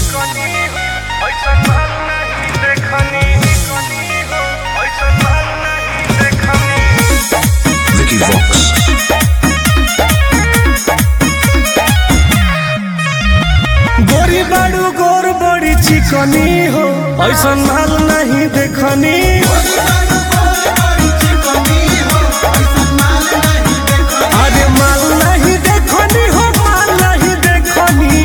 Vicky Vox. गोरी बाड़ू गोर बड़ी चिकनी हो ऐसा माल नहीं देखनी अरे माल नहीं देखनी हो माल नहीं देखनी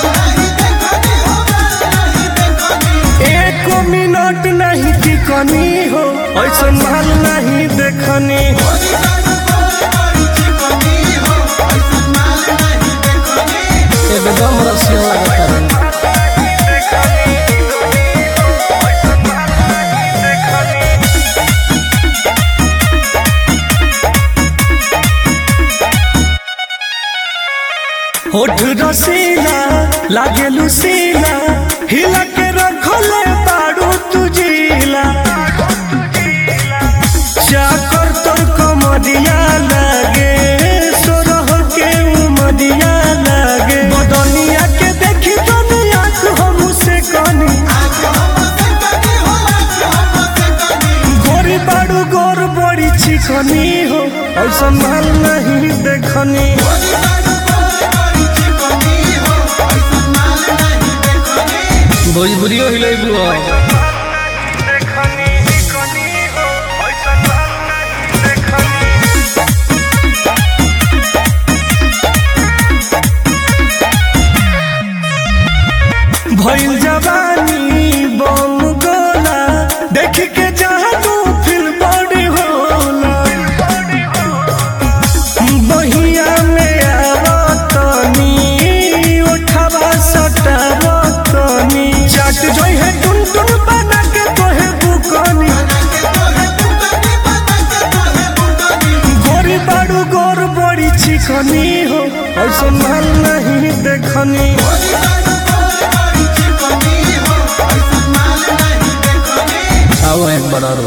एक मिनट नहीं टिकनी हो ऐसा माल नहीं देखनी एकदम रसिया लगता है होठ रसीला लागे लुसीला हिला के रखले बाड़ू तुझीला चाकर तोर कमरिया लागे सोरह के उमरिया लागे बदनिया के देखी दुनिया को हम से कनी गोरी बाड़ू गोर बड़ी चिकनी हो और संभाल नहीं देखनी भोजपुरियो हिलेबू भइल जवानी बम गोला देख के जादू फिल बड़ी होला बहिया में आवतनी उठावा सटावतनी चाट जोई है टुन टुन बना के तोहे बुकनी गोरी बाड़ू गोर बड़ी चिकनी हो और संभाल नहीं देखनी आओ एक बड़ा रो